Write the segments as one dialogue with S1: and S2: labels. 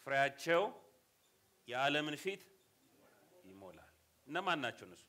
S1: ፍሬያቸው የዓለምን ፊት ይሞላል። እነማን ናቸው እነሱ?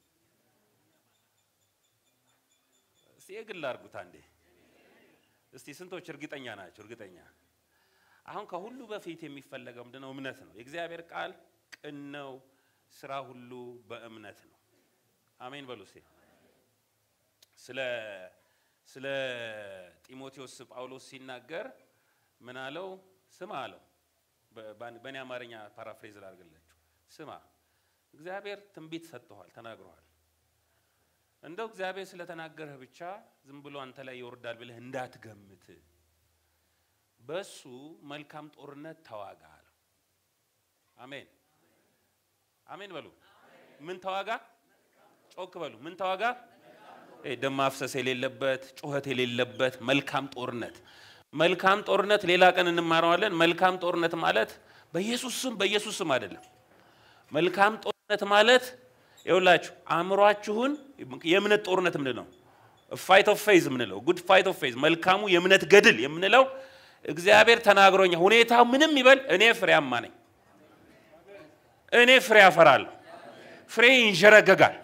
S1: እስቲ የግል አድርጉት አንዴ። እስቲ ስንቶች እርግጠኛ ናቸው? እርግጠኛ አሁን ከሁሉ በፊት የሚፈለገው ምንድነው? እምነት ነው። የእግዚአብሔር ቃል ቅን ነው፣ ስራ ሁሉ በእምነት ነው። አሜን በሉ እስቲ። ስለ ስለ ጢሞቴዎስ ጳውሎስ ሲናገር ምን አለው? ስማ አለው። በእኔ አማርኛ ፓራፍሬዝ ላድርግላችሁ። ስማ እግዚአብሔር ትንቢት ሰጥተዋል፣ ተናግረዋል። እንደው እግዚአብሔር ስለተናገረህ ብቻ ዝም ብሎ አንተ ላይ ይወርዳል ብለህ እንዳትገምት፣ በሱ መልካም ጦርነት ተዋጋ አለው። አሜን አሜን በሉ። ምን ተዋጋ? ጮክ በሉ። ምን ተዋጋ? ደም ማፍሰስ የሌለበት ጩኸት የሌለበት መልካም ጦርነት። መልካም ጦርነት ሌላ ቀን እንማረዋለን። መልካም ጦርነት ማለት በኢየሱስ ስም በኢየሱስ ስም አይደለም። መልካም ጦርነት ማለት ይኸውላችሁ አእምሯችሁን የእምነት ጦርነት ምንድን ነው? ፋይት ኦፍ ፌዝ የምንለው ጉድ ፋይት ኦፍ ፌዝ መልካሙ የእምነት ገድል የምንለው እግዚአብሔር ተናግሮኛል። ሁኔታው ምንም ይበል፣ እኔ ፍሬያማ ነኝ። እኔ ፍሬ አፈራለሁ። ፍሬ ይንዠረገጋል።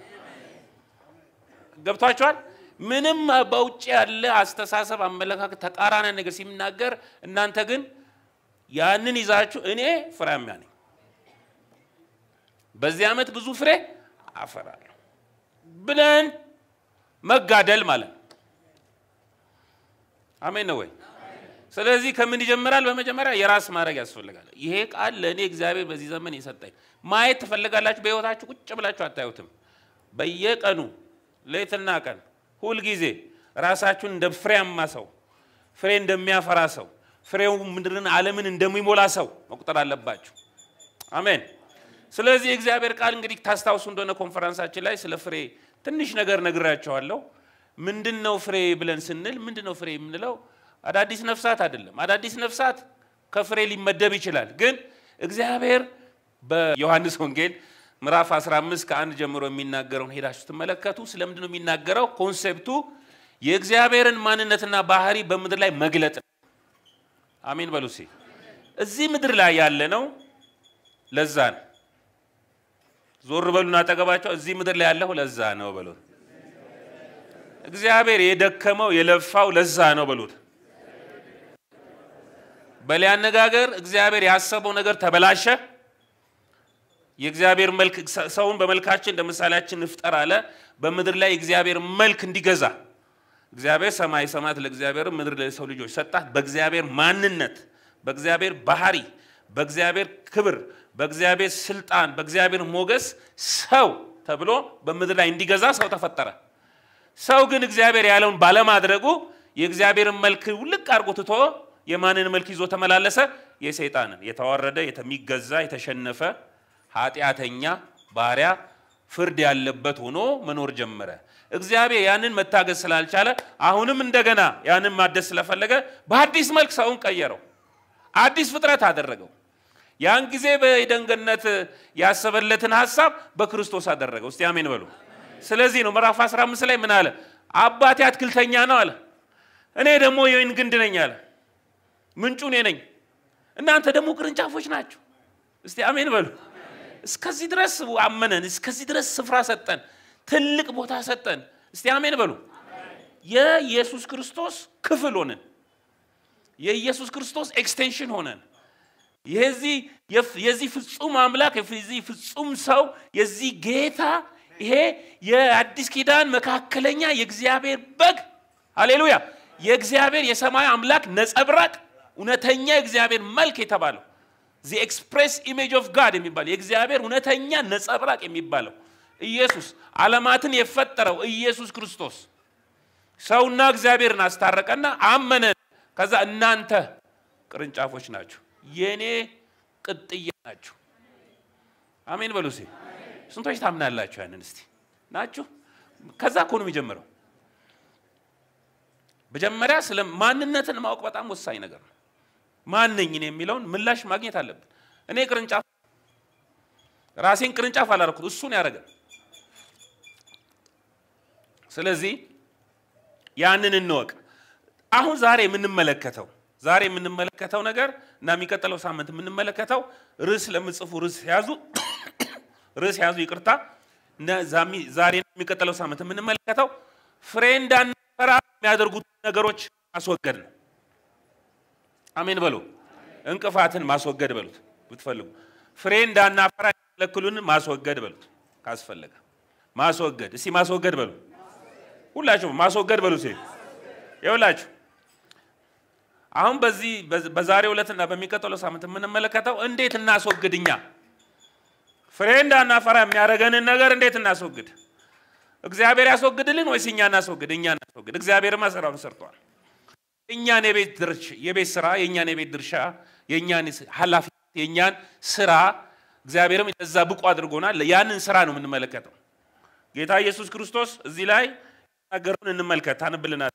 S1: ገብቷችኋል? ምንም በውጭ ያለ አስተሳሰብ፣ አመለካከት ተቃራኒ ነገር ሲናገር እናንተ ግን ያንን ይዛችሁ እኔ ፍሬያማ ነኝ፣ በዚህ ዓመት ብዙ ፍሬ አፈራለሁ ብለን መጋደል ማለት ነው። አሜን ነው ወይ? ስለዚህ ከምን ይጀምራል? በመጀመሪያ የራስ ማድረግ ያስፈልጋል። ይሄ ቃል ለእኔ እግዚአብሔር በዚህ ዘመን የሰጠኝ ማየት ትፈልጋላችሁ። በሕይወታችሁ ቁጭ ብላችሁ አታዩትም። በየቀኑ ሌትና ቀን ሁልጊዜ ራሳችሁን እንደ ፍሬያማ ሰው፣ ፍሬ እንደሚያፈራ ሰው፣ ፍሬው ምድርን ዓለምን እንደሚሞላ ሰው መቁጠር አለባችሁ። አሜን። ስለዚህ የእግዚአብሔር ቃል እንግዲህ ታስታውሱ እንደሆነ ኮንፈረንሳችን ላይ ስለ ፍሬ ትንሽ ነገር ነግራቸዋለሁ። ምንድን ነው ፍሬ ብለን ስንል ምንድን ነው ፍሬ የምንለው? አዳዲስ ነፍሳት አይደለም። አዳዲስ ነፍሳት ከፍሬ ሊመደብ ይችላል። ግን እግዚአብሔር በዮሐንስ ወንጌል ምዕራፍ 15 ከአንድ ጀምሮ የሚናገረውን ሄዳችሁ ስትመለከቱ ስለምንድን ነው የሚናገረው? ኮንሴፕቱ የእግዚአብሔርን ማንነትና ባህሪ በምድር ላይ መግለጥ ነው። አሜን በሉ እስኪ። እዚህ ምድር ላይ ያለ ነው። ለዛ ነው ዞር በሉና አጠገባቸው እዚህ ምድር ላይ ያለው ለዛ ነው በሉት። እግዚአብሔር የደከመው የለፋው ለዛ ነው በሉት። በሌላ አነጋገር እግዚአብሔር ያሰበው ነገር ተበላሸ። የእግዚአብሔር መልክ ሰውን በመልካችን እንደ ምሳሌያችን እንፍጠር አለ። በምድር ላይ የእግዚአብሔር መልክ እንዲገዛ እግዚአብሔር ሰማይ ሰማያት ለእግዚአብሔር ምድር ለሰው ልጆች ሰጣት። በእግዚአብሔር ማንነት፣ በእግዚአብሔር ባህሪ፣ በእግዚአብሔር ክብር፣ በእግዚአብሔር ስልጣን፣ በእግዚአብሔር ሞገስ ሰው ተብሎ በምድር ላይ እንዲገዛ ሰው ተፈጠረ። ሰው ግን እግዚአብሔር ያለውን ባለማድረጉ የእግዚአብሔርን መልክ ውልቅ አድርጎ ትቶ የማንን መልክ ይዞ ተመላለሰ? የሰይጣንን የተዋረደ የሚገዛ የተሸነፈ ኃጢአተኛ ባሪያ ፍርድ ያለበት ሆኖ መኖር ጀመረ። እግዚአብሔር ያንን መታገዝ ስላልቻለ አሁንም እንደገና ያንን ማደስ ስለፈለገ በአዲስ መልክ ሰውን ቀየረው፣ አዲስ ፍጥረት አደረገው። ያን ጊዜ በኤደን ገነት ያሰበለትን ሀሳብ በክርስቶስ አደረገው። እስቲ አሜን በሉ። ስለዚህ ነው ምዕራፍ 15 ላይ ምን አለ? አባቴ አትክልተኛ ነው አለ፣ እኔ ደግሞ የወይን ግንድ ነኝ አለ። ምንጩ እኔ ነኝ፣ እናንተ ደግሞ ቅርንጫፎች ናቸው። እስቲ አሜን በሉ። እስከዚህ ድረስ አመነን፣ እስከዚህ ድረስ ስፍራ ሰጠን፣ ትልቅ ቦታ ሰጠን። እስቲ አሜን በሉ። የኢየሱስ ክርስቶስ ክፍል ሆነን፣ የኢየሱስ ክርስቶስ ኤክስቴንሽን ሆነን የዚህ የዚህ ፍጹም አምላክ የዚህ ፍጹም ሰው የዚህ ጌታ ይሄ የአዲስ ኪዳን መካከለኛ የእግዚአብሔር በግ ሃሌሉያ፣ የእግዚአብሔር የሰማይ አምላክ ነጸብራቅ እውነተኛ የእግዚአብሔር መልክ የተባለው ዚ ኤክስፕሬስ ኢሜጅ ኦፍ ጋድ የሚባለው የእግዚአብሔር እውነተኛ ነጸብራቅ የሚባለው ኢየሱስ ዓለማትን የፈጠረው ኢየሱስ ክርስቶስ ሰውና እግዚአብሔርን አስታረቀና አመነን። ከዛ እናንተ ቅርንጫፎች ናችሁ፣ የእኔ ቅጥያ ናችሁ። አሜን በሉ እስኪ። ስንቶች ታምናላችሁ? ያንን እስቲ ናችሁ። ከዛ እኮ ነው የሚጀምረው። መጀመሪያ ስለ ማንነትን ማወቅ በጣም ወሳኝ ነገር ነው። ማንኝ እኔ የሚለውን ምላሽ ማግኘት አለብን። እኔ ቅርንጫፍ ራሴን ቅርንጫፍ አላደረኩት፣ እሱን ያደረገ። ስለዚህ ያንን እንወቅ። አሁን ዛሬ የምንመለከተው ዛሬ የምንመለከተው ነገር እና የሚቀጥለው ሳምንት የምንመለከተው ርዕስ ለምጽፉ ርዕስ ያዙ ርዕስ ያዙ ይቅርታ። ዛሬ የሚቀጥለው ሳምንት የምንመለከተው ፍሬ እንዳናፈራ የሚያደርጉት ነገሮች ማስወገድ ነው። አሜን በሉ። እንቅፋትን ማስወገድ በሉት ብትፈልጉ። ፍሬ እንዳናፈራ የሚከለክሉን ማስወገድ በሉት ካስፈለገ ማስወገድ። እስቲ ማስወገድ በሉ ሁላችሁ ማስወገድ በሉ። ሴ ይኸውላችሁ አሁን በዚህ በዛሬው ዕለትና በሚቀጥለው ሳምንት የምንመለከተው እንዴት እናስወግድ እኛ ፍሬ እንዳናፈራ የሚያደርገንን ነገር እንዴት እናስወግድ? እግዚአብሔር ያስወግድልን ወይስ እኛ እናስወግድ? እኛ እናስወግድ። እግዚአብሔርማ ስራውን ሰርቷል። የእኛን የቤት ድርሻ የቤት ስራ የእኛን የቤት ድርሻ የእኛን ኃላፊነት የእኛን ስራ እግዚአብሔርም ለዛ ብቁ አድርጎናል። ያንን ስራ ነው የምንመለከተው። ጌታ ኢየሱስ ክርስቶስ እዚህ ላይ ነገሩን እንመልከት። ታነብልናል።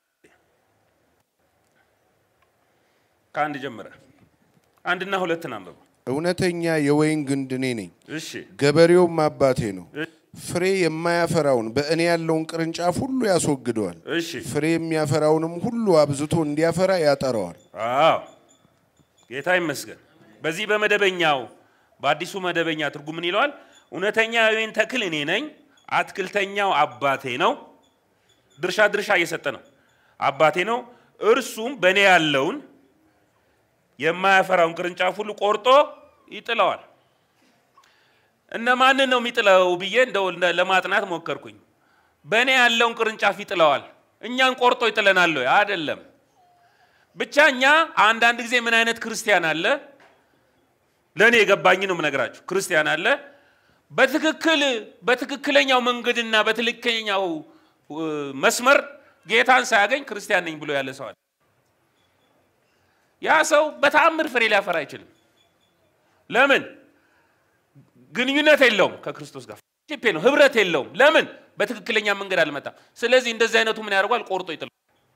S1: ከአንድ ጀምረ አንድና ሁለትን አንብበው።
S2: እውነተኛ የወይን ግንድ እኔ ነኝ፣
S1: እሺ
S2: ገበሬውም አባቴ ነው።
S1: እሺ፣
S2: ፍሬ የማያፈራውን በእኔ ያለውን ቅርንጫፍ ሁሉ ያስወግደዋል፣
S1: እሺ።
S2: ፍሬ የሚያፈራውንም ሁሉ አብዝቶ እንዲያፈራ ያጠረዋል።
S1: አዎ ጌታ ይመስገን። በዚህ በመደበኛው በአዲሱ መደበኛ ትርጉም ምን ይለዋል? እውነተኛ የወይን ተክል እኔ ነኝ፣ አትክልተኛው አባቴ ነው። ድርሻ ድርሻ እየሰጠ ነው። አባቴ ነው፣ እርሱም በእኔ ያለውን የማያፈራውን ቅርንጫፍ ሁሉ ቆርጦ ይጥለዋል። እነማንን ነው የሚጥለው ብዬ እንደው ለማጥናት ሞከርኩኝ። በእኔ ያለውን ቅርንጫፍ ይጥለዋል። እኛን ቆርጦ ይጥለናል ወይ? አይደለም። ብቻ እኛ አንዳንድ ጊዜ ምን አይነት ክርስቲያን አለ፣ ለእኔ የገባኝ ነው የምነግራችሁ። ክርስቲያን አለ በትክክል በትክክለኛው መንገድና በትክክለኛው መስመር ጌታን ሳያገኝ ክርስቲያን ነኝ ብሎ ያለ ሰው አለ። ያ ሰው በተአምር ፍሬ ሊያፈራ አይችልም። ለምን? ግንኙነት የለውም ከክርስቶስ ጋር ሺፕ ነው፣ ህብረት የለውም። ለምን? በትክክለኛ መንገድ አልመጣም። ስለዚህ እንደዚህ አይነቱ ምን ያደርጓል? ቆርጦ ይጥላል።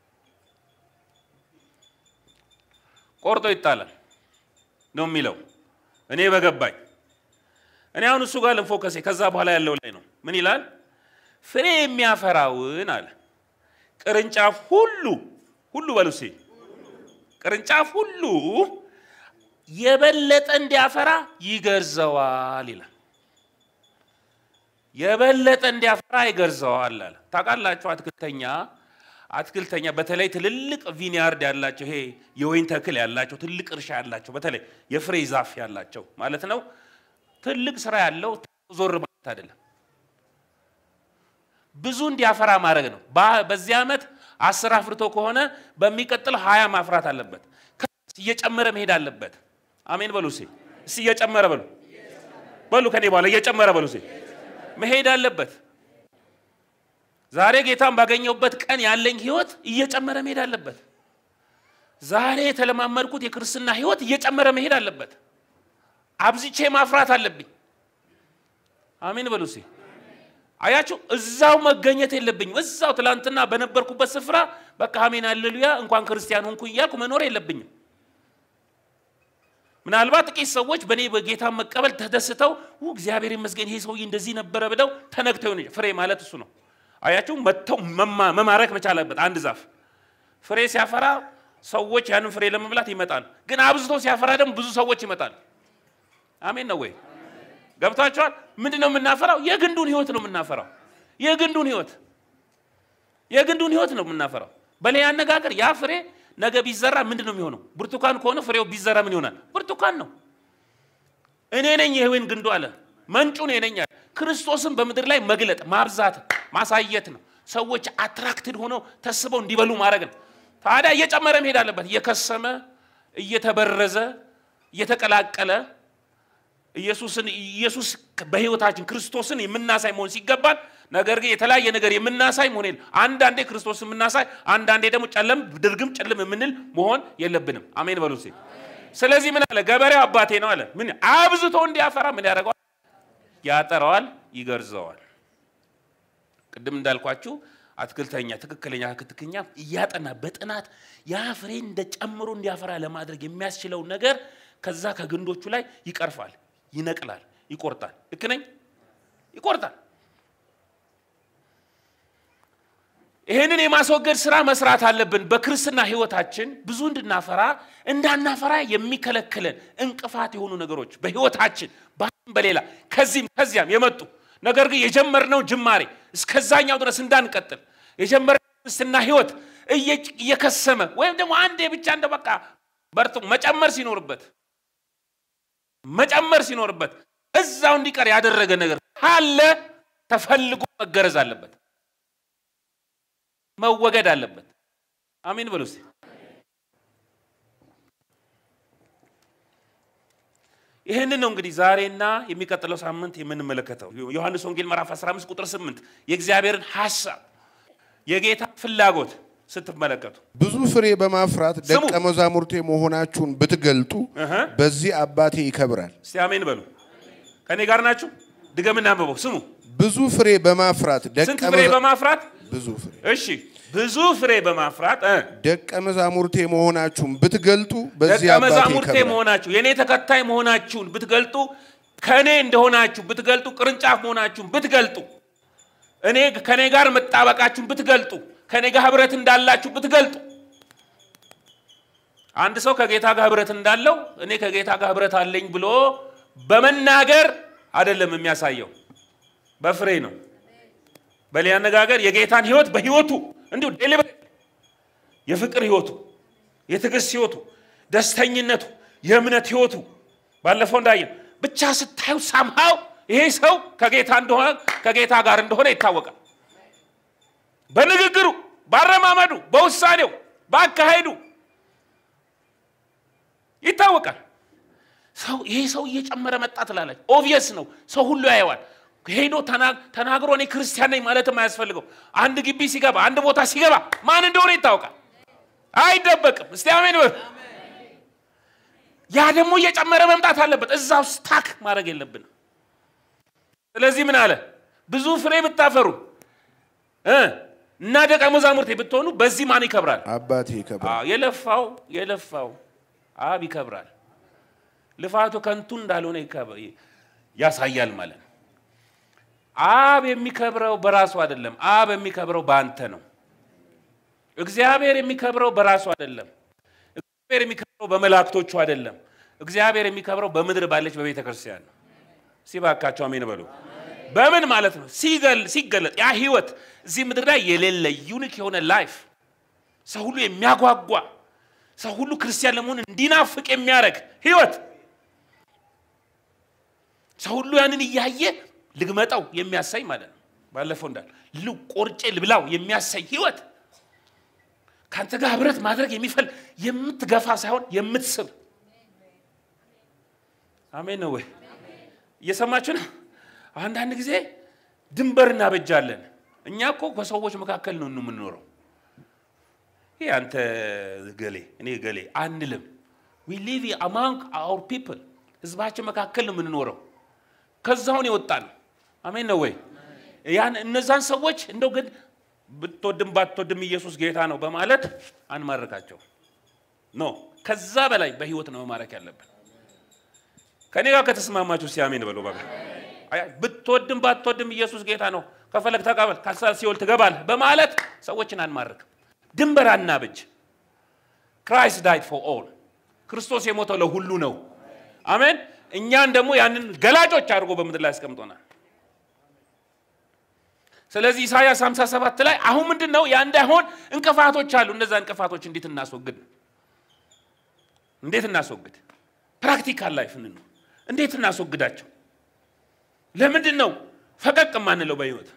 S1: ቆርጦ ይጣላል ነው የሚለው እኔ በገባኝ። እኔ አሁን እሱ ጋር ልንፎከሴ ከዛ በኋላ ያለው ላይ ነው። ምን ይላል? ፍሬ የሚያፈራውን አለ ቅርንጫፍ ሁሉ ሁሉ በሉ እስኪ ቅርንጫፍ ሁሉ የበለጠ እንዲያፈራ ይገርዘዋል ይላል። የበለጠ እንዲያፈራ ይገርዘዋል አለ። ታውቃላችሁ አትክልተኛ አትክልተኛ በተለይ ትልልቅ ቪኒያርድ ያላቸው ይሄ የወይን ተክል ያላቸው ትልቅ እርሻ ያላቸው በተለይ የፍሬ ዛፍ ያላቸው ማለት ነው። ትልቅ ስራ ያለው ዞር ማለት አይደለም፣ ብዙ እንዲያፈራ ማድረግ ነው። በዚህ ዓመት አስር አፍርቶ ከሆነ በሚቀጥለው ሀያ ማፍራት አለበት። እየጨመረ መሄድ አለበት። አሜን በሉ እስኪ እስኪ እየጨመረ በሉ በሉ ከኔ በኋላ እየጨመረ በሉ እስኪ መሄድ አለበት። ዛሬ ጌታን ባገኘሁበት ቀን ያለኝ ህይወት እየጨመረ መሄድ አለበት። ዛሬ የተለማመድኩት የክርስትና ህይወት እየጨመረ መሄድ አለበት። አብዝቼ ማፍራት አለብኝ። አሜን በሉ እስኪ አያችሁ፣ እዛው መገኘት የለብኝም። እዛው ትላንትና በነበርኩበት ስፍራ በቃ አሜን አሌሉያ እንኳን ክርስቲያን ሆንኩ እያልኩ መኖር የለብኝም። ምናልባት ጥቂት ሰዎች በእኔ በጌታ መቀበል ተደስተው እግዚአብሔር ይመስገን ይሄ ሰውዬ እንደዚህ ነበረ ብለው ተነግተው ይሆን ፍሬ ማለት እሱ ነው። አያችሁ መጥተው መማረክ መቻል አለበት። አንድ ዛፍ ፍሬ ሲያፈራ ሰዎች ያንን ፍሬ ለመብላት ይመጣል። ግን አብዝቶ ሲያፈራ ደግሞ ብዙ ሰዎች ይመጣል። አሜን ነው ወይ? ገብታችኋል? ምንድን ነው የምናፈራው? የግንዱን ህይወት ነው የምናፈራው። የግንዱን ህይወት የግንዱን ህይወት ነው የምናፈራው። በሌላ አነጋገር ያ ፍሬ ነገ ቢዘራ ምንድን ነው የሚሆነው? ብርቱካን ከሆነ ፍሬው ቢዘራ ምን ይሆናል? ብርቱካን ነው። እኔ ነኝ የወይን ግንዱ አለ። መንጩ እኔ ነኝ አለ። ክርስቶስን በምድር ላይ መግለጥ ማብዛት ማሳየት ነው። ሰዎች አትራክትድ ሆነው ተስበው እንዲበሉ ማድረግ ነው። ታዲያ እየጨመረ መሄድ አለበት። እየከሰመ እየተበረዘ እየተቀላቀለ ኢየሱስን ኢየሱስ በህይወታችን ክርስቶስን የምናሳይ መሆን ሲገባል፣ ነገር ግን የተለያየ ነገር የምናሳይ መሆን የለ አንዳንዴ ክርስቶስን የምናሳይ አንዳንዴ ደግሞ ጨለም ድርግም ጨልም የምንል መሆን የለብንም። አሜን በሉ እስኪ። ስለዚህ ምን አለ? ገበሬው አባቴ ነው አለ። ምን አብዝቶ እንዲያፈራ ምን ያደርገዋል? ያጠረዋል፣ ይገርዘዋል። ቅድም እንዳልኳችሁ አትክልተኛ ትክክለኛ ክትክኛ እያጠና በጥናት ያ ፍሬ እንደ ጨምሮ እንዲያፈራ ለማድረግ የሚያስችለውን ነገር ከዛ ከግንዶቹ ላይ ይቀርፋል፣ ይነቅላል፣ ይቆርጣል። ልክ ነኝ? ይቆርጣል። ይህንን የማስወገድ ስራ መስራት አለብን። በክርስትና ህይወታችን ብዙ እንድናፈራ እንዳናፈራ የሚከለክለን እንቅፋት የሆኑ ነገሮች በህይወታችን በአንድም በሌላ ከዚህም ከዚያም የመጡ ነገር ግን የጀመርነው ጅማሬ እስከዛኛው ድረስ እንዳንቀጥል የጀመርነው ክርስትና ህይወት እየ- እየከሰመ ወይም ደግሞ አንዴ ብቻ እንደ በቃ በርቱ መጨመር ሲኖርበት መጨመር ሲኖርበት እዛው እንዲቀር ያደረገ ነገር ካለ ተፈልጎ መገረዝ አለበት፣ መወገድ አለበት። አሜን በሉ እስቲ። ይህንን ነው እንግዲህ ዛሬና የሚቀጥለው ሳምንት የምንመለከተው ዮሐንስ ወንጌል ምዕራፍ 15 ቁጥር 8 የእግዚአብሔርን ሐሳብ የጌታ ፍላጎት ስትመለከቱ
S2: ብዙ ፍሬ በማፍራት
S1: ስሙ።
S2: ደቀ መዛሙርቴ መሆናችሁን ብትገልጡ
S1: እህ፣
S2: በዚህ አባቴ ይከብራል።
S1: እስቲ አሜን በሉ። ከእኔ ጋር ናችሁ? ድገምና አንብበው ስሙ።
S2: ብዙ ፍሬ በማፍራት ደቀ
S1: ስንት ፍሬ
S2: መዛ-
S1: በማፍራት
S2: ብዙ ፍሬ
S1: እሺ፣ ብዙ ፍሬ በማፍራት እ፣
S2: ደቀ መዛሙርቴ መሆናችሁን ብትገልጡ በዚህ
S1: ደቀ
S2: አባቴ
S1: መዛሙርቴ
S2: ይከብራል።
S1: መሆናችሁ የእኔ ተከታይ መሆናችሁን ብትገልጡ ከእኔ እንደሆናችሁ ብትገልጡ ቅርንጫፍ መሆናችሁን ብትገልጡ እኔ ከእኔ ጋር መጣበቃችሁን ብትገልጡ ከእኔ ጋር ህብረት እንዳላችሁ ብትገልጡ አንድ ሰው ከጌታ ጋር ህብረት እንዳለው እኔ ከጌታ ጋር ህብረት አለኝ ብሎ በመናገር አይደለም የሚያሳየው፣ በፍሬ ነው። በሌላ አነጋገር የጌታን ህይወት በህይወቱ እንዲሁ ዴሊበሬት የፍቅር ህይወቱ፣ የትዕግስት ህይወቱ፣ ደስተኝነቱ፣ የእምነት ህይወቱ ባለፈው እንዳየን ብቻ ስታዩ ሳምሃው ይሄ ሰው ከጌታ እንደሆነ ከጌታ ጋር እንደሆነ ይታወቃል። በንግግሩ፣ ባረማመዱ፣ በውሳኔው፣ በአካሄዱ ይታወቃል። ሰው ይሄ ሰው እየጨመረ መጣ ትላለች። ኦብቪየስ ነው፣ ሰው ሁሉ ያየዋል። ሄዶ ተና- ተናግሮ እኔ ክርስቲያን ነኝ ማለትም አያስፈልገው። አንድ ግቢ ሲገባ፣ አንድ ቦታ ሲገባ ማን እንደሆነ ይታወቃል፣ አይደበቅም። እስቲ አሜን በሉ። ያ ደግሞ እየጨመረ መምጣት አለበት። እዛው ስታክ ማድረግ የለብንም። ስለዚህ ምን አለ? ብዙ ፍሬ ብታፈሩ እ እና ደቀ መዛሙርቴ ብትሆኑ በዚህ ማን ይከብራል?
S2: አባቴ ይከብራል።
S1: አዎ፣ የለፋው የለፋው አብ ይከብራል። ልፋቱ ከንቱ እንዳልሆነ ይከብ- ያሳያል ማለት ነው። አብ የሚከብረው በራሱ አይደለም። አብ የሚከብረው በአንተ ነው። እግዚአብሔር የሚከብረው በራሱ አይደለም። እግዚአብሔር የሚከብረው በመላእክቶቹ አይደለም። እግዚአብሔር የሚከብረው በምድር ባለች በቤተ ክርስቲያን ነው። ሲባካቸው አሜን በሉ። በምን ማለት ነው? ሲገል ሲገለጥ ያ ህይወት እዚህ ምድር ላይ የሌለ ዩኒክ የሆነ ላይፍ ሰው ሁሉ የሚያጓጓ ሰው ሁሉ ክርስቲያን ለመሆን እንዲናፍቅ የሚያደርግ ህይወት ሰው ሁሉ ያንን እያየ ልግመጣው የሚያሳይ ማለት ነው። ባለፈው እንዳል ል ቆርጬ ልብላው የሚያሳይ ህይወት ከአንተ ጋር ህብረት ማድረግ የሚፈል የምትገፋ ሳይሆን የምትስብ አሜን ነው ወይ? እየሰማችሁ ነው? አንዳንድ ጊዜ ድንበር እናበጃለን። እኛ እኮ ከሰዎች መካከል ነው የምንኖረው። ይህ አንተ ገሌ እኔ ገሌ አንልም። ዊ ሊቭ አማንግ አውር ፒፕል ህዝባችን መካከል ነው የምንኖረው። ከዛውን የወጣ ነው። አሜን ነው ወይ? ያን እነዛን ሰዎች እንደው ግን ብትወድም ባትወድም ኢየሱስ ጌታ ነው በማለት አንማርካቸው። ኖ ከዛ በላይ በህይወት ነው መማረክ ያለብን። ከኔ ጋር ከተስማማችሁ ሲያሜን በሉ። በቃ አይ፣ ብትወድም ባትወድም ኢየሱስ ጌታ ነው፣ ከፈለግ ተቀበል፣ ካልሳ ሲኦል ትገባለህ በማለት ሰዎችን አንማርክም። ድንበር አናብጅ። ክራይስት ዳይት ፎር ኦል፣ ክርስቶስ የሞተው ለሁሉ ነው። አሜን። እኛን ደግሞ ያንን ገላጮች አድርጎ በምድር ላይ አስቀምጦናል። ስለዚህ ኢሳያስ 57 ላይ አሁን ምንድን ነው ያ እንዳይሆን እንቅፋቶች አሉ። እነዛ እንቅፋቶች እንዴት እናስወግድ? እንዴት እናስወግድ? ፕራክቲካል ላይፍ እንኑ እንዴት እናስወግዳቸው? ለምንድን ነው ፈቀቅ የማንለው በህይወት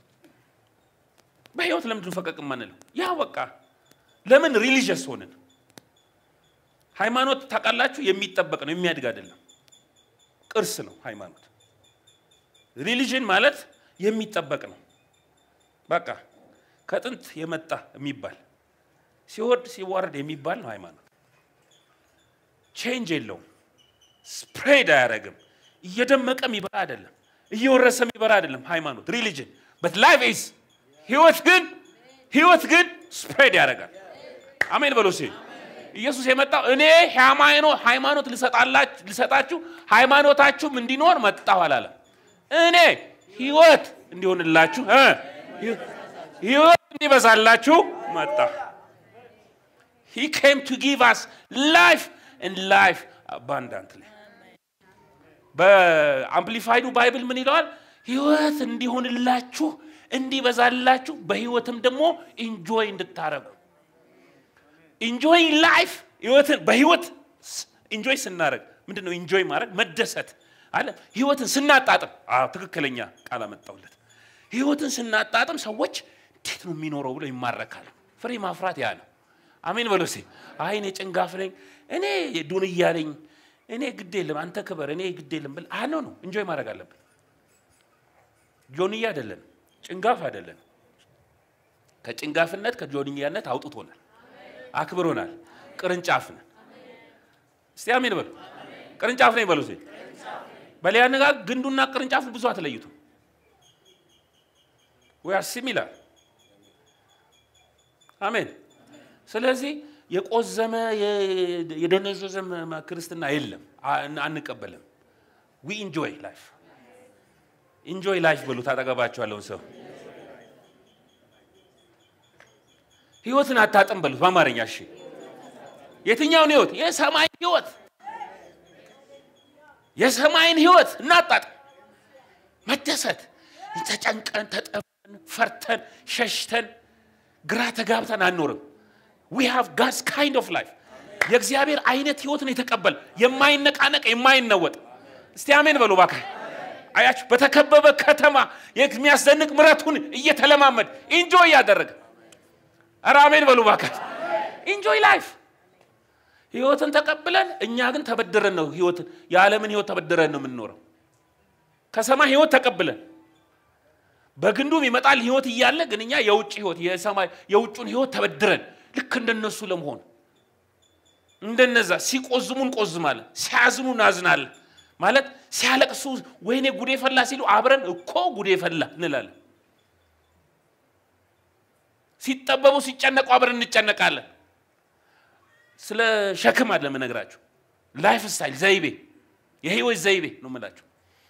S1: በህይወት ለምንድን ነው ፈቀቅ የማንለው? ያ በቃ ለምን ሪሊጂየስ ሆንን? ሃይማኖት ታውቃላችሁ፣ የሚጠበቅ ነው የሚያድግ አይደለም። ቅርስ ነው ሃይማኖት። ሪሊጅን ማለት የሚጠበቅ ነው። በቃ ከጥንት የመጣ የሚባል ሲወርድ ሲዋረድ የሚባል ነው ሃይማኖት። ቼንጅ የለውም። ስፕሬድ አያደርግም። እየደመቀ የሚበራ አይደለም። እየወረሰ የሚበራ አይደለም ሃይማኖት ሪሊጅን በት ላይፍ ኢዝ ህይወት ግን ህይወት ግን ስፕሬድ ያደርጋል። አሜን በሉ እስኪ። ኢየሱስ የመጣው እኔ ሃይማኖት ሃይማኖት ልሰጣላችሁ ልሰጣችሁ ሃይማኖታችሁም እንዲኖር መጣሁ አላለም። እኔ ህይወት እንዲሆንላችሁ እ ህይወት እንዲበዛላችሁ መጣ። He came to give us life and life abundantly. በአምፕሊፋይዱ ባይብል ምን ይለዋል? ህይወት እንዲሆንላችሁ እንዲበዛላችሁ በህይወትም ደግሞ ኢንጆይ እንድታረጉ ኢንጆይ ላይፍ ህይወትን በህይወት ኢንጆይ ስናደረግ ምንድን ነው ኢንጆይ ማድረግ መደሰት አለ ህይወትን ስናጣጥም አዎ ትክክለኛ ቃል አመጣውለት ህይወትን ስናጣጥም ሰዎች እንዴት ነው የሚኖረው ብለው ይማረካል ፍሬ ማፍራት ያ ነው አሜን በሎ ሲ አይ እኔ ጭንጋፍ ነኝ እኔ ዱንያ ነኝ እኔ ግድ የለም አንተ ክበር እኔ ግድ የለም ብል አኖ ነው እንጆይ ማድረግ አለብን ጆንያ አይደለን ጭንጋፍ አይደለን ከጭንጋፍነት ከጆንያነት አውጥቶናል አክብሮናል ቅርንጫፍ ነን እስቲ አሜን በሉ ቅርንጫፍ ነኝ በሉ እስቲ በሌላ አነጋገር ግንዱና ቅርንጫፉ ብዙ አትለዩቱ ወይ ሲሚላር አሜን ስለዚህ የቆዘመ የደነዘዘ ክርስትና የለም አንቀበልም ዊ ኢንጆይ ላይፍ ኢንጆይ ላይፍ ብሉት አጠገባቸው ያለውን ሰው ህይወትን አታጥም በሉት በአማርኛ እሺ የትኛውን ህይወት የሰማይ ህይወት የሰማይን ህይወት እናጣጥም መደሰት ተጨንቀን ተጠበን ፈርተን ሸሽተን ግራ ተጋብተን አንኖርም ዊ ሃቭ ጋድስ ካይንድ ኦፍ ላይፍ የእግዚአብሔር አይነት ህይወትን የተቀበል የማይነቃነቅ የማይነወጥ እስቲ አሜን በሉ ባካ አያችሁ በተከበበ ከተማ የሚያስደንቅ ምረቱን እየተለማመድ ኢንጆይ እያደረገ ኧረ አሜን በሉ ባካ ኢንጆይ ላይፍ ህይወትን ተቀብለን እኛ ግን ተበድረን ነው ህይወትን የዓለምን ህይወት ተበድረን ነው የምንኖረው ከሰማይ ህይወት ተቀብለን በግንዱም ይመጣል ህይወት እያለ ግን እኛ የውጭ ህይወት የሰማይ የውጩን ህይወት ተበድረን ልክ እንደነሱ ለመሆን እንደነዛ ሲቆዝሙ እንቆዝማለን ሲያዝኑ እናዝናለን ማለት ሲያለቅሱ ወይኔ ጉዴ ፈላ ሲሉ አብረን እኮ ጉዴ ፈላ እንላለን ሲጠበቡ ሲጨነቁ አብረን እንጨነቃለን ስለ ሸክም አለ የምነግራችሁ ላይፍ ስታይል ዘይቤ የህይወት ዘይቤ ነው የምላችሁ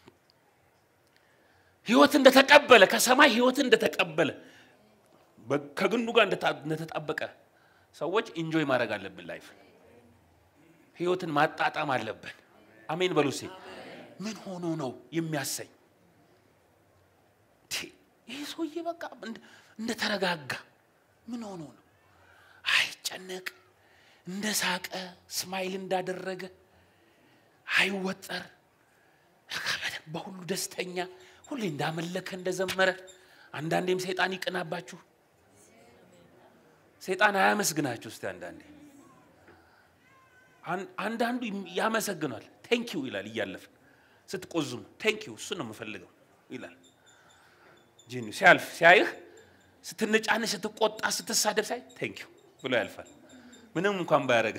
S1: ህይወት እንደተቀበለ ከሰማይ ህይወት እንደተቀበለ ከግንዱ ጋር እንደተጣበቀ ሰዎች ኢንጆይ ማድረግ አለብን ላይፍ ህይወትን ማጣጣም አለብን አሜን በሉሴ ምን ሆኖ ነው የሚያሰኝ ይህ ሰውዬ በቃ እንደተረጋጋ ምን ሆኖ ነው አይጨነቅ እንደ ሳቀ ስማይል እንዳደረገ አይወጠር በሁሉ ደስተኛ ሁሌ እንዳመለከ እንደዘመረ አንዳንዴም ሰይጣን ይቅናባችሁ ሰይጣን አያመስግናችሁ እስቲ አንዳንዴ አንዳንዱ ያመሰግናል ቴንኪው ይላል እያለፍ ስትቆዝሙ ቴንኪው እሱ ነው የምፈልገው ይላል ጂኒ ሲያልፍ ሲያይህ ስትነጫነሽ ስትቆጣ ስትሳደብ ሳይ ቴንኪው ብሎ ያልፋል ምንም እንኳን ባያደረገ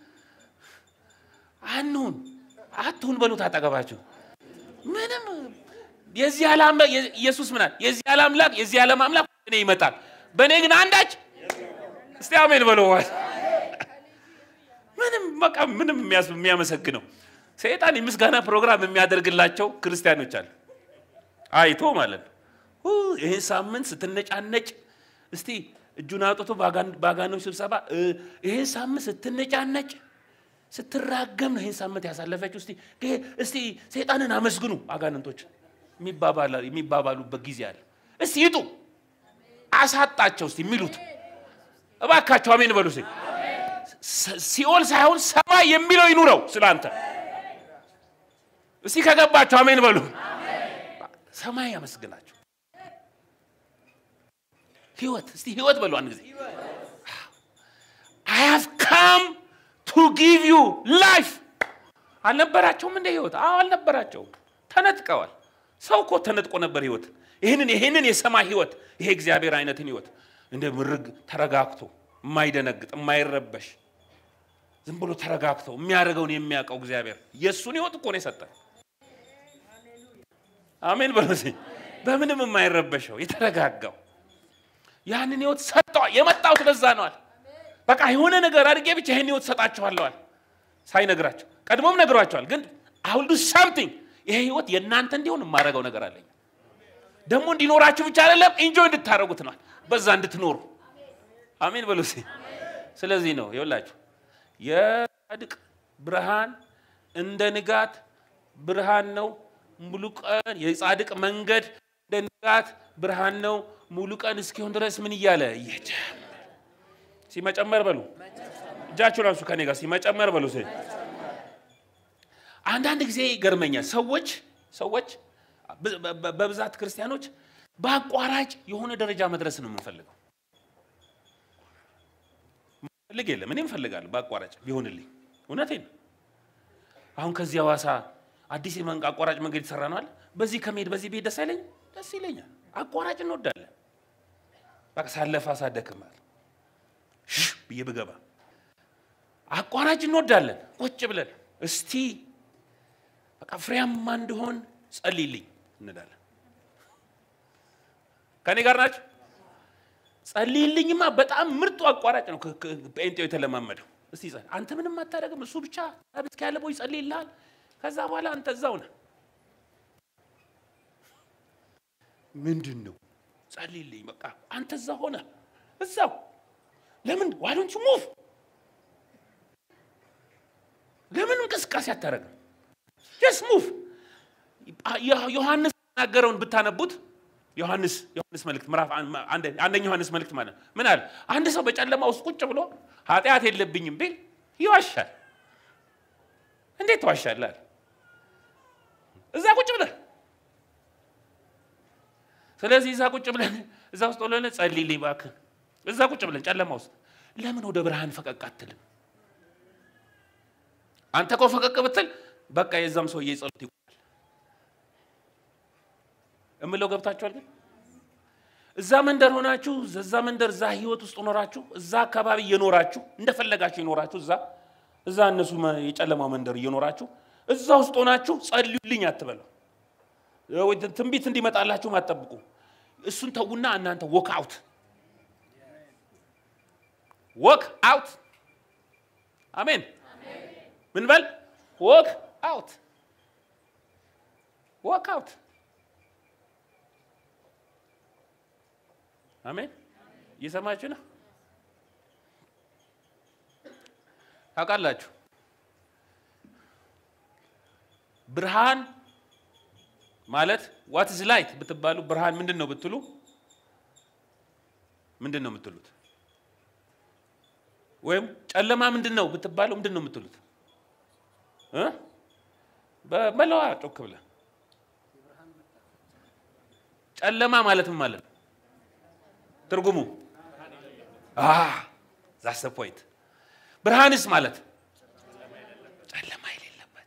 S1: አንሁን አትሁን በሉት አጠገባችሁ ምንም የዚህ ዓለም ኢየሱስ ምናል የዚህ ዓለም አምላክ የዚህ ዓለም አምላክ እኔ ይመጣል በእኔ ግን አንዳች እስቲ አሜን በለዋል ምንም በቃ ምንም የሚያመሰግነው ሰይጣን የምስጋና ፕሮግራም የሚያደርግላቸው ክርስቲያኖች አሉ አይቶ ማለት ነው ይህን ሳምንት ስትነጫነጭ እስቲ እጁን አውጥቶ በአጋኖች ስብሰባ ይህን ሳምንት ስትነጫነጭ ስትራገም ነው ይህን ሳምንት ያሳለፈችው እስቲ እስቲ ሰይጣንን አመስግኑ አጋንንቶች የሚባባሉበት ጊዜ አለ እስቲ ይጡ አሳጣቸው እስቲ የሚሉት እባካቸው አሜን በሉ ሲኦል ሳይሆን ሰማይ የሚለው ይኑረው ስለ አንተ እስቲ ከገባቸው አሜን በሉ ሰማይ ያመስግናቸው ህይወት እስቲ ህይወት በሉ አንድ ጊዜ አይ ሃቭ ካም ቱ ጊቭ ዩ ላይፍ አልነበራቸውም እንደ ህይወት አዎ አልነበራቸውም ተነጥቀዋል ሰው እኮ ተነጥቆ ነበር ህይወት ይህንን ይህንን የሰማይ ህይወት ይሄ እግዚአብሔር አይነትን ህይወት እንደ ምርግ ተረጋግቶ የማይደነግጥ የማይረበሽ ዝም ብሎ ተረጋግቶ የሚያደርገውን የሚያውቀው እግዚአብሔር የእሱን ህይወት እኮ ነው የሰጠን አሜን በሉት በምንም የማይረበሸው የተረጋጋው ያንን ህይወት ሰጠዋል የመጣሁት ለዛ ነዋል በቃ የሆነ ነገር አድርጌ ብቻ ይህን ህይወት ሰጣችኋለዋል ሳይነግራቸው ቀድሞም ነግሯቸዋል ግን አሁን ዱ ሳምቲንግ ይሄ ህይወት የእናንተ እንዲሆን የማደርገው ነገር አለኝ ደግሞ እንዲኖራችሁ ብቻ አይደለም ኢንጆይ እንድታደረጉት ነዋል በዛ እንድትኖሩ አሜን በሉ እስኪ። ስለዚህ ነው ይኸውላችሁ የጻድቅ ብርሃን እንደ ንጋት ብርሃን ነው ሙሉ ቀን የጻድቅ መንገድ እንደ ንጋት ብርሃን ነው ሙሉ ቀን እስኪሆን ድረስ ምን እያለ እየጨመረ ሲመጨመር በሉ እጃችሁን አንሱ ከኔ ጋር ሲመጨመር በሉ እስኪ። አንዳንድ ጊዜ ይገርመኛል ሰዎች ሰዎች በ- በ- በብዛት ክርስቲያኖች በአቋራጭ የሆነ ደረጃ መድረስ ነው የምንፈልገው ፈልግ የለም እኔም እፈልጋለሁ በአቋራጭ ቢሆንልኝ እውነቴን ነው አሁን ከዚህ ሐዋሳ አዲስ የመንቅ አቋራጭ መንገድ የተሰራ ነው አለ በዚህ ከመሄድ በዚህ ብሄድ ደስ አይለኝም ደስ ይለኛል አቋራጭ እንወዳለን በቃ ሳለፋ ሳደክማል ሽሽ ብዬ ብገባ አቋራጭ እንወዳለን ቁጭ ብለን እስቲ በቃ ፍሬያማ እንድሆን ጸልይልኝ እንላለን ከኔ ጋር ናቸው ጸልይልኝማ በጣም ምርጡ አቋራጭ ነው ከ- ከ- ጴንጤው የተለማመደው እስቲ ጸልይ አንተ ምንም አታደርግም እሱ ብቻ አቤት ያለ ቦይ ይጸልይልሃል ከዛ በኋላ አንተ እዛው ነህ ምንድን ነው ጸልይልኝ በቃ አንተ እዛ ሆነ እዛው ለምን ዋዶንቹ ሙቭ ለምን እንቅስቃሴ አታደርግም ጀስ ሙቭ ዮሐንስ የተናገረውን ብታነቡት ዮሐንስ ዮሐንስ መልእክት ምዕራፍ አን- አንደ- አንደኛ ዮሐንስ መልእክት ማለት ነው። ምን አለ? አንድ ሰው በጨለማ ውስጥ ቁጭ ብሎ ኃጢአት የለብኝም ቢል ይዋሻል። እንዴት ትዋሻለህ? አለ። እዛ ቁጭ ብለህ ስለዚህ እዛ ቁጭ ብለን እዛ ውስጥ ብለን ጸልይልኝ እባክህ። እዛ ቁጭ ብለን ጨለማ ውስጥ ለምን ወደ ብርሃን ፈቀቅ አትልም? አንተ እኮ ፈቀቅ ብትል በቃ የዛም ሰውዬ ጸሎት ይቆማል። እምለው ገብታችኋል? ግን እዛ መንደር ሆናችሁ እዛ መንደር እዛ ህይወት ውስጥ ኖራችሁ እዛ አካባቢ እየኖራችሁ እንደፈለጋችሁ የኖራችሁ እዛ እዛ እነሱ መ- የጨለማው መንደር እየኖራችሁ እዛ ውስጥ ሆናችሁ ጸልዩልኝ አትበሉ። ወይ ትንቢት እንዲመጣላችሁም አትጠብቁ። እሱን ተዉና እናንተ ወክ አውት ወክ አውት አሜን። ምን በል ወክ አውት ወክ አውት አሜን። እየሰማችሁ ነው? ታውቃላችሁ ብርሃን ማለት ዋት ኢዝ ላይት ብትባሉ ብርሃን ምንድን ነው ብትሉ ምንድን ነው የምትሉት? ወይም ጨለማ ምንድን ነው ብትባሉ ምንድን ነው የምትሉት? እ? በመለዋ ጮክ ብለህ ጨለማ ማለት ምን ማለት ነው? ትርጉሙ ዛስ ፖይንት። ብርሃንስ ማለት ጨለማ የሌለበት።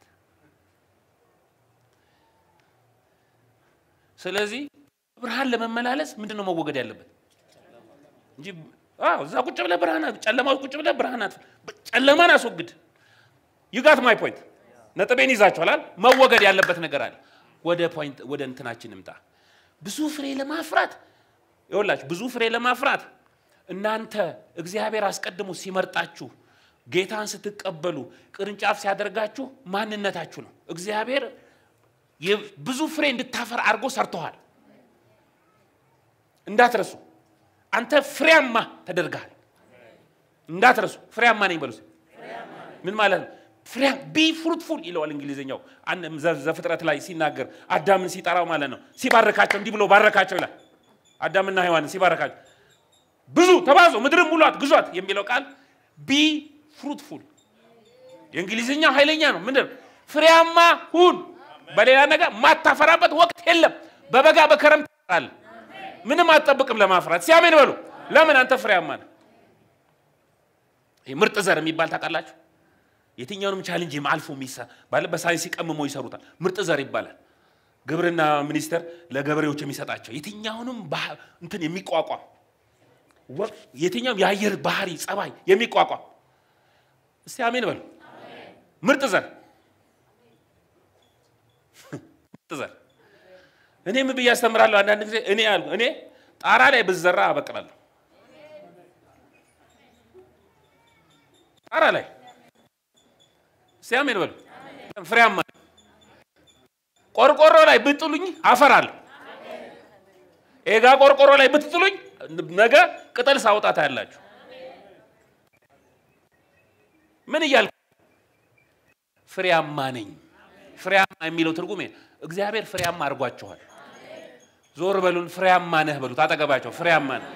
S1: ስለዚህ ብርሃን ለመመላለስ ምንድን ነው መወገድ ያለበት እንጂ አዎ፣ እዛ ቁጭ ብለህ ብርሃን ጨለማ ውስጥ ቁጭ ብለህ ብርሃን አት- ጨለማን አስወግድ። ዩጋት ማይ ፖይንት። ነጥቤን ይዛችኋል። መወገድ ያለበት ነገር አለ። ወደ ፖይንት ወደ እንትናችን እምጣ። ብዙ ፍሬ ለማፍራት ይኸውላችሁ ብዙ ፍሬ ለማፍራት እናንተ እግዚአብሔር አስቀድሞ ሲመርጣችሁ ጌታን ስትቀበሉ ቅርንጫፍ ሲያደርጋችሁ ማንነታችሁ ነው። እግዚአብሔር የ- ብዙ ፍሬ እንድታፈር አድርጎ ሰርተዋል። እንዳትረሱ። አንተ ፍሬያማ ተደርገሃል። እንዳትረሱ። ፍሬያማ ነኝ በሉ። እስኪ። ምን ማለት ነው? ፍሬያ ቢ ፍሩትፉል ይለዋል እንግሊዝኛው። አንድ ዘ- ዘፍጥረት ላይ ሲናገር አዳምን ሲጠራው ማለት ነው። ሲባርካቸው እንዲህ ብሎ ባረካቸው ይላል። አዳምና ሔዋንን ሲባረካቸው ብዙ ተባዙ፣ ምድርን ሙሏት፣ ግዟት የሚለው ቃል ቢ ፍሩትፉል የእንግሊዝኛው ኃይለኛ ነው። ምንድን ነው? ፍሬያማ ሁን። በሌላ ነገር ማታፈራበት ወቅት የለም። በበጋ በከረምት ታፈራለህ። ምንም አትጠብቅም ለማፍራት። ሲያሜን በሉ። ለምን አንተ ፍሬያማ ነህ። ይህ ምርጥ ዘር የሚባል ታውቃላችሁ? የትኛውንም ቻሌንጅ አልፎ የሚሳ ባለ በሳይንስ ቀምሞ ይሰሩታል። ምርጥ ዘር ይባላል። ግብርና ሚኒስቴር ለገበሬዎች የሚሰጣቸው የትኛውንም ባህ- እንትን የሚቋቋም ወ- የትኛውም የአየር ባህሪ ጸባይ የሚቋቋም እስቲ አሜን በሉ። ምርጥ ዘር ምርጥ ዘር እኔ ምን ብዬ አስተምራለሁ? አንዳንድ ጊዜ እኔ ያልኩ እኔ ጣራ ላይ ብዘራ አበቅላለሁ። ጣራ ላይ እስቲ አሜን በሉ። ፍሬያማ ነኝ። ቆርቆሮ ላይ ብጥሉኝ አፈራለሁ። ኤጋ ቆርቆሮ ላይ ብትጥሉኝ ነገ ቅጠል ሳውጣት ያላችሁ ምን እያልኩ ፍሬያማ ነኝ። ፍሬያማ የሚለው ትርጉም ይሄ ነው። እግዚአብሔር ፍሬያማ አድርጓችኋል። ዞር በሉን፣ ፍሬያማ ነህ በሉት። አጠገባቸው ፍሬያማ ነህ።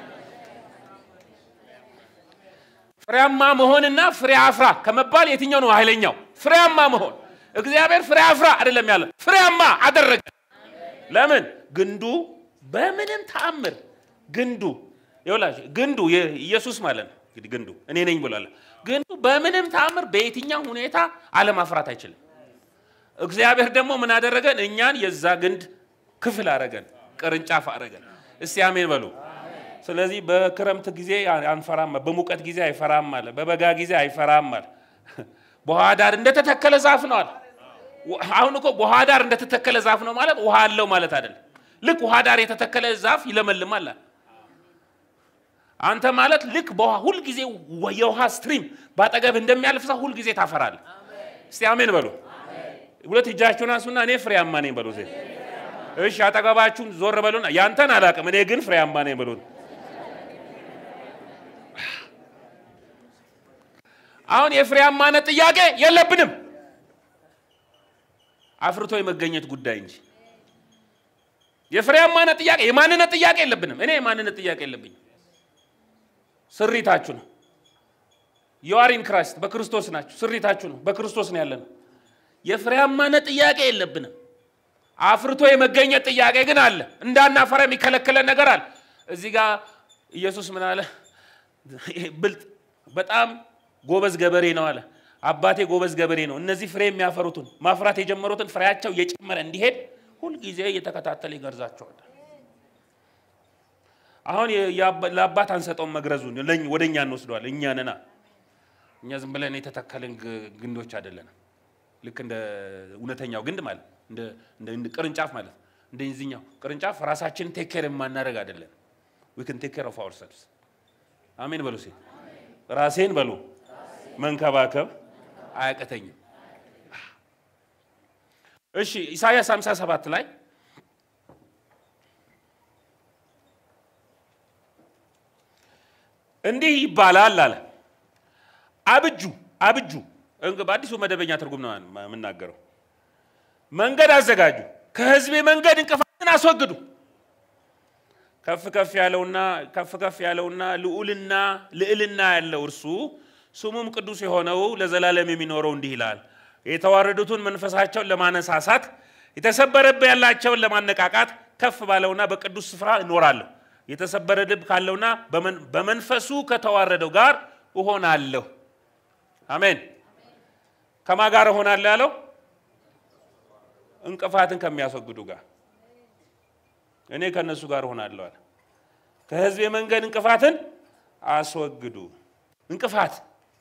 S1: ፍሬያማ መሆንና ፍሬ አፍራ ከመባል የትኛው ነው ኃይለኛው? ፍሬያማ መሆን። እግዚአብሔር ፍሬ አፍራ አይደለም ያለ፣ ፍሬያማ አደረገ። ለምን? ግንዱ በምንም ተአምር ግንዱ ይኸውላችሁ፣ ግንዱ ኢየሱስ ማለት ነው። እንግዲህ ግንዱ እኔ ነኝ ብሏል። ግንዱ በምንም ተአምር በየትኛው ሁኔታ አለማፍራት አይችልም። እግዚአብሔር ደግሞ ምን አደረገን? እኛን የዛ ግንድ ክፍል አረገን፣ ቅርንጫፍ አረገን። እስቲ አሜን በሉ። ስለዚህ በክረምት ጊዜ አንፈራም፣ በሙቀት ጊዜ አይፈራም አለ፣ በበጋ ጊዜ አይፈራም አለ። በውሃ ዳር እንደተተከለ ዛፍ ነው አለ። አሁን እኮ በውሃ ዳር እንደተተከለ ዛፍ ነው ማለት ውሃ አለው ማለት አይደለም። ልክ ውሃ ዳር የተተከለ ዛፍ ይለመልማል። አንተ ማለት ልክ በውሃ ሁልጊዜ የውሃ ስትሪም ባጠገብ እንደሚያልፍ ሰው ሁልጊዜ ታፈራለህ። እስቲ አሜን በሉ። ሁለት እጃችሁን አንሱና እኔ ፍሬያማ ነኝ በሉ። እሺ አጠገባችሁን ዞር በሉና ያንተን አላውቅም እኔ ግን ፍሬያማ ነኝ በሉ። አሁን የፍሬያማነት ጥያቄ የለብንም፣ አፍርቶ የመገኘት ጉዳይ እንጂ የፍሬያማነት ጥያቄ የማንነት ጥያቄ የለብንም። እኔ የማንነት ጥያቄ የለብኝም። ስሪታችሁ ነው። የዋሪን ክራይስት በክርስቶስ ናችሁ። ስሪታችሁ ነው። በክርስቶስ ነው ያለነው። የፍሬያማነት ጥያቄ የለብንም። አፍርቶ የመገኘት ጥያቄ ግን አለ። እንዳናፈራ የሚከለክለን ነገር አለ። እዚህ ጋር ኢየሱስ ምን አለ? ብልጥ በጣም ጎበዝ ገበሬ ነው አለ። አባቴ ጎበዝ ገበሬ ነው። እነዚህ ፍሬ የሚያፈሩትን ማፍራት የጀመሩትን ፍሬያቸው እየጨመረ እንዲሄድ ሁልጊዜ እየተከታተለ ይገርዛቸዋል። አሁን ለአባት አንሰጠውም መግረዙን ወደ እኛ እንወስደዋል። እኛ ነና እኛ ዝም ብለን የተተከልን ግንዶች አይደለንም። ልክ እንደ እውነተኛው ግንድ ማለት እንደ ቅርንጫፍ ማለት እንደዚህኛው ቅርንጫፍ ራሳችንን ቴክ ኬር የማናደርግ አይደለን። ዊ ክን ቴክ ኬር ኦፍ አወርሰልቭስ አሜን በሉ። ሴ ራሴን በሉ መንከባከብ አያቅተኝም። እሺ ኢሳያስ 57 ላይ እንዲህ ይባላል አለ። አብጁ አብጁ በአዲሱ መደበኛ ትርጉም ነው የምናገረው። መንገድ አዘጋጁ፣ ከህዝቤ መንገድ እንቅፋትን አስወግዱ። ከፍ ከፍ ያለውና ከፍ ከፍ ያለውና ልዑልና ልዕልና ያለው እርሱ ስሙም ቅዱስ የሆነው ለዘላለም የሚኖረው እንዲህ ይላል፣ የተዋረዱትን መንፈሳቸውን ለማነሳሳት የተሰበረብ ያላቸውን ለማነቃቃት ከፍ ባለውና በቅዱስ ስፍራ እኖራለሁ። የተሰበረ ልብ ካለውና በመንፈሱ ከተዋረደው ጋር እሆናለሁ። አሜን። ከማ ጋር እሆናለሁ ያለው እንቅፋትን ከሚያስወግዱ ጋር እኔ ከእነሱ ጋር እሆናለሁ አለ። ከህዝብ መንገድ እንቅፋትን አስወግዱ። እንቅፋት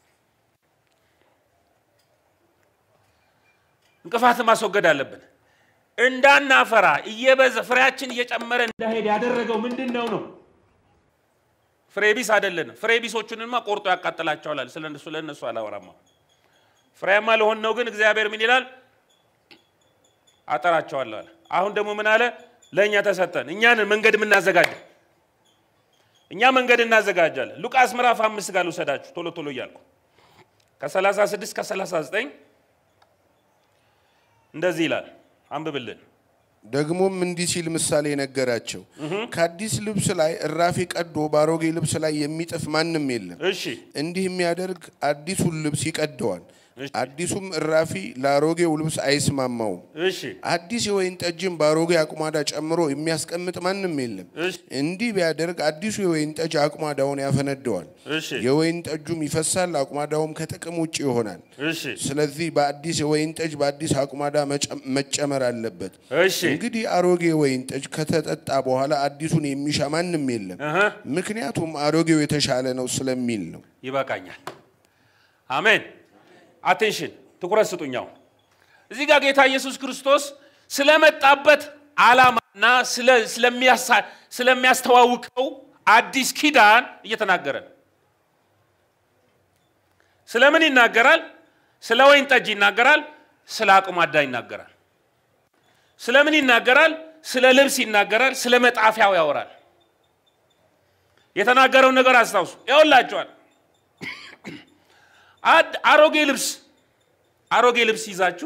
S1: እንቅፋትን ማስወገድ አለብን። እንዳናፈራ እየበዛ ፍሬያችን እየጨመረ እንዳሄድ ያደረገው ምንድን ነው ነው? ፍሬ ቢስ አይደለንም። ፍሬ ቢሶቹንማ ቆርጦ ያቃጥላቸዋል። ስለ እነሱ ለእነሱ አላወራማ። ፍሬያማ ለሆን ነው ግን እግዚአብሔር ምን ይላል? አጠራቸዋለሁ አለ። አሁን ደግሞ ምን አለ? ለእኛ ተሰጠን። እኛን መንገድ የምናዘጋጀ እኛ መንገድ እናዘጋጃለን። ሉቃስ ምዕራፍ አምስት ጋር ልውሰዳችሁ ቶሎ ቶሎ እያልኩ ከ36 ከ39 እንደዚህ ይላል። አንብብልን።
S2: ደግሞም እንዲህ ሲል ምሳሌ ነገራቸው። ከአዲስ ልብስ ላይ እራፊ ቀዶ በአሮጌ ልብስ ላይ የሚጥፍ ማንም የለም።
S1: እሺ
S2: እንዲህ የሚያደርግ አዲሱን ልብስ ይቀደዋል፣ አዲሱም እራፊ ለአሮጌው ልብስ አይስማማውም።
S1: እሺ
S2: አዲስ የወይን ጠጅም በአሮጌ አቁማዳ ጨምሮ የሚያስቀምጥ ማንም የለም።
S1: እሺ
S2: እንዲህ ቢያደርግ አዲሱ የወይን ጠጅ አቁማዳውን ያፈነደዋል፣
S1: እሺ
S2: የወይን ጠጁም ይፈሳል፣ አቁማዳውም ከጥቅም ውጭ ይሆናል።
S1: እሺ
S2: ስለዚህ በአዲስ የወይን ጠጅ በአዲስ አቁማዳ መጨ- መጨመር አለበት።
S1: እሺ
S2: እንግዲህ አሮጌ ወይን ጠጅ ከተጠጣ በኋላ አዲሱን የሚሻ ማንም የለም፣
S1: እህ
S2: ምክንያቱም አሮጌው የተሻለ ነው ስለሚል ነው።
S1: ይበቃኛል። አሜን። አቴንሽን ትኩረት ስጡኛው። እዚህ ጋር ጌታ ኢየሱስ ክርስቶስ ስለመጣበት ዓላማና ስለ- ስለሚያሳ- ስለሚያስተዋውቀው አዲስ ኪዳን እየተናገረ ነው። ስለምን ይናገራል? ስለ ወይን ጠጅ ይናገራል። ስለ አቁማዳ ይናገራል። ስለምን ይናገራል? ስለ ልብስ ይናገራል። ስለ መጣፊያው ያወራል። የተናገረውን ነገር አስታውሱ። ይኸውላችኋል አሮጌ ልብስ አሮጌ ልብስ ይዛችሁ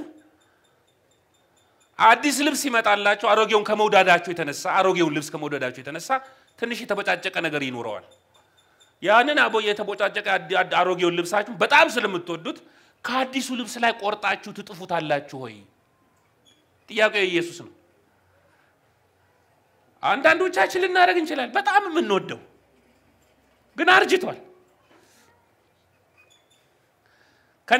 S1: አዲስ ልብስ ይመጣላችሁ። አሮጌውን ከመውዳዳችሁ የተነሳ አሮጌውን ልብስ ከመውደዳችሁ የተነሳ ትንሽ የተበጫጨቀ ነገር ይኖረዋል። ያንን አቦ የተቦጫጨቀ አሮጌውን ልብሳችሁ በጣም ስለምትወዱት ከአዲሱ ልብስ ላይ ቆርጣችሁ ትጥፉታላችሁ ወይ? ጥያቄው ኢየሱስ ነው። አንዳንዶቻችን ልናደርግ እንችላል። በጣም የምንወደው ግን አርጅቷል። ከኔ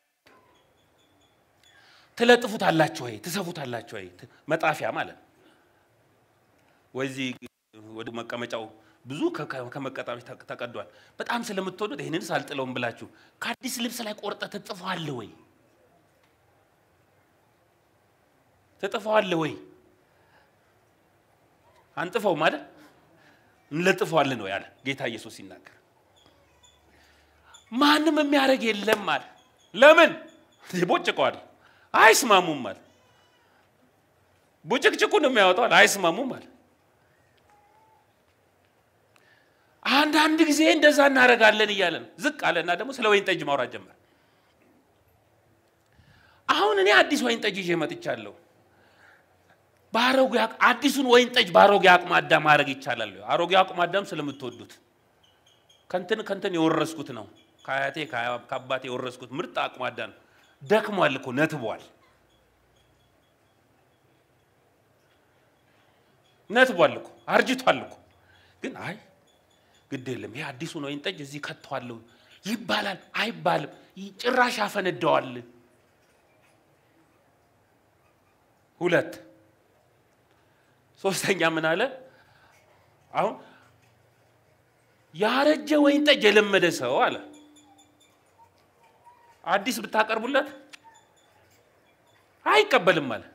S1: ትለጥፉታላችሁ ወይ? ትሰፉታላችሁ ወይ? መጣፊያ ማለት ነው። ወይዚህ ወደ መቀመጫው ብዙ ከመቀጣሚ ተቀዷል። በጣም ስለምትወዱት ይህንንስ አልጥለውም ብላችሁ ከአዲስ ልብስ ላይ ቆርጠ ትጥፈዋለህ ወይ? ትጥፈዋለህ ወይ? አንጥፈው ማለት እንለጥፈዋለን ነው ያለ ጌታ ኢየሱስ ሲናገር። ማንም የሚያደርግ የለም አለ። ለምን ይቦጭቀዋል? አይስማሙም አለ። ቡጭቅጭቁን የሚያወጣዋል። አይስማሙም አለ። አንዳንድ ጊዜ እንደዛ እናደርጋለን እያለ ነው። ዝቅ አለና ደግሞ ስለ ወይን ጠጅ ማውራት ጀመር። አሁን እኔ አዲስ ወይን ጠጅ ይዤ መጥቻለሁ። በአሮጌ አዲሱን ወይን ጠጅ በአሮጌ አቁማዳ ማድረግ ይቻላል። አሮጌ አቁማዳም ስለምትወዱት ከንትን ከንትን የወረስኩት ነው። ከአያቴ ከአባቴ የወረስኩት ምርጥ አቁማዳ ነው። ደክሟል እኮ ነትቧል፣ ነትቧል እኮ አርጅቷል እኮ ግን አይ ግድ የለም ይሄ አዲሱን ወይን ጠጅ እዚህ ከተዋለሁ ይባላል አይባልም፣ ጭራሽ ያፈነደዋል። ሁለት ሶስተኛ ምን አለ? አሁን ያረጀ ወይን ጠጅ የለመደ ሰው አለ አዲስ ብታቀርቡለት አይቀበልም አለ።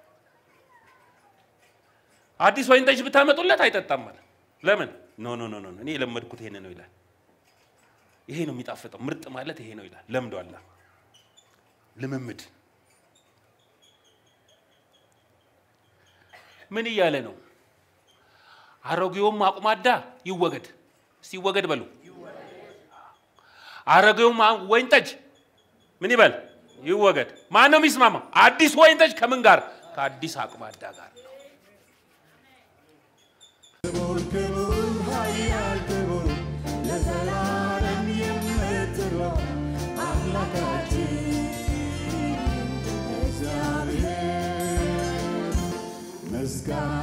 S1: አዲስ ወይን ጠጅ ብታመጡለት አይጠጣም አለ። ለምን? ኖ ኖ ኖ ኖ እኔ የለመድኩት ይሄን ነው ይላል። ይሄ ነው የሚጣፍጠው፣ ምርጥ ማለት ይሄ ነው ይላል። ለምዷላ። ልምምድ ምን እያለ ነው? አሮጌውም አቁማዳ ይወገድ። እስቲ ይወገድ በሉ። አሮጌውም ወይን ጠጅ ምን ይበል? ይወገድ። ማን ነው የሚስማማ? አዲስ ወይን ጠጅ ከምን ጋር? ከአዲስ አቁማዳ ጋር ነው።
S3: ክቡር ክቡር ኃያል ክቡር ለዘላለም የምትኖር አምላካችን እግዚአብሔር ምስጋና